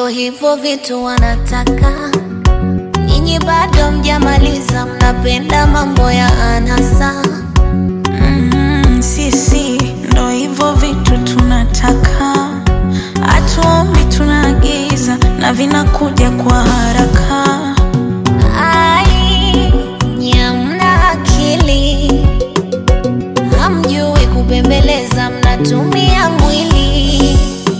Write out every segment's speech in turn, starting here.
ndo hivyo vitu wanataka nyinyi, bado mjamaliza, mnapenda mambo ya anasa. Mm, sisi ndo hivyo vitu tunataka, hatuombi, tunaagiza na vinakuja kwa haraka. Ai, nyamna akili, hamjui kubembeleza, mnatumia mwili.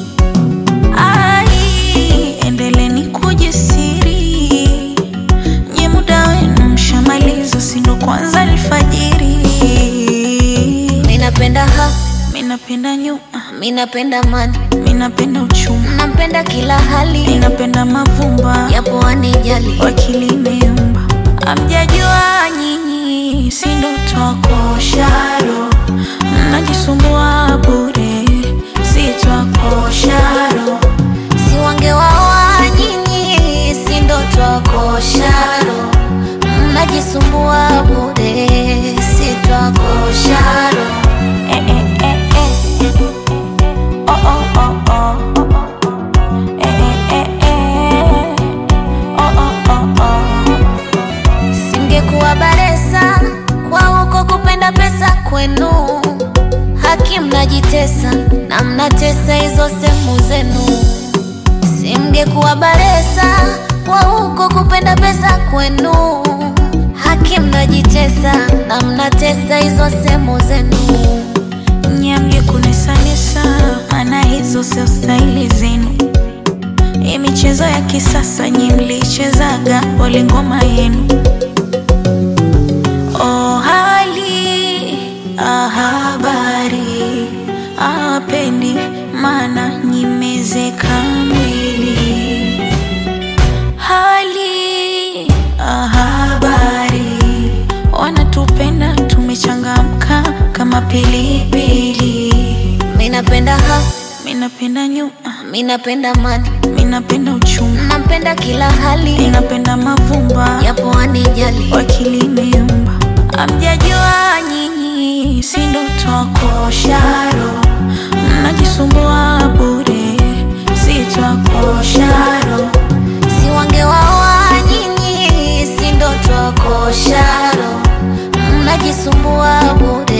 Ai, endeleni kujisiri, nye muda wenu mshamaliza, si ndo kwanza alfajiri. Minapenda ha, Minapenda nyuma, minapenda mani, minapenda uchuma, nampenda kila hali, minapenda mavumba yapo anijali. wakili imeumba. Amjajua nyinyi, si ndo twakosharo, mnajisumbua bure, si twakosharo Si wangewaoa nyinyi, si ndo twakosharo, mnajisumbua bure, si twakosharo. Eh, eh, eh, eh. Oh, oh, oh, oh. Eh, eh, eh, eh. Oh, oh, oh, oh. Singekuwa baresa kwa huko kupenda pesa kwenu, haki mnajitesa na mnatesa hizo sehemu zenu. Simngekuwa baresa kwa huko kupenda pesa kwenu, haki mnajitesa na mnatesa hizo sehemu zenu. Nyamge kunesanesa, maana hizo sio staili zenu. Hii michezo ya kisasa nyi mlichezaga, pole ngoma yenu. Oh, hali ah, habari apendi, maana nyimezeka mwili. Hali ah, habari wanatupenda, tumechangamka kama pilipili. Minapenda ha, Minapenda nyuma, minapenda mani, minapenda uchuma, nampenda kila hali, minapenda mavumba yapo anijali. wakili imeumba. Amjajua nyinyi, si ndo twakosharo, mnajisumbua bure, si twakosharo Si wangewaoa nyinyi, si ndo twakosharo, mnajisumbua bure,